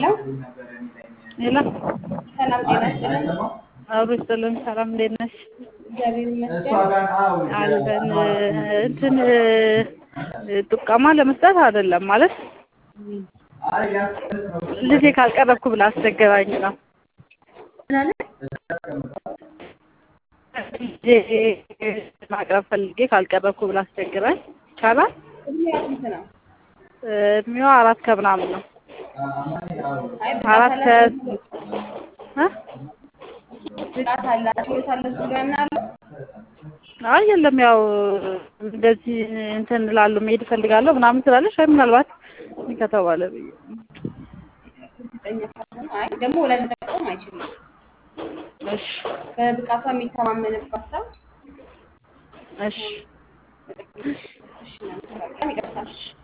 ሄሎ ሰላም ጤና ይስጥልን። አብሮ ይስጥልን። ሰላም እንዴት ነሽ? እግዚአብሔር ይመስገን። አለን እንትን ጥቆማ ለመስጠት አይደለም ማለት ልጄ ካልቀረብኩ ብላ አስቸገራኝ ነው። ምን አለ? ልጄ ማቅረብ ፈልጌ ካልቀረብኩ ብላ አስቸግራኝ። ይቻላል? እድሜዋ ስንት ነው? እድሜዋ አራት ከምናምን ነው። አይ አራት ብቃት ከ አላቸው እ? ብቃት አላቸው ችሎታ አላቸው ብሎ ያምናሉ? አይ የለም ያው እንደዚህ እንትን እላለሁ መሄድ እፈልጋለሁ ምናምን ስላለሽ ወይ ምናልባት እንዲህ ከተባለ ብዬ ነው። እርግጠኛ ካልሆኑ አይ ደግሞ ወላጅ መጠቆም አይችልም። እሺ በብቃቷ የሚተማመንባት ሰው እሺ እሺ እናመሰግናለን። ይቅርታ።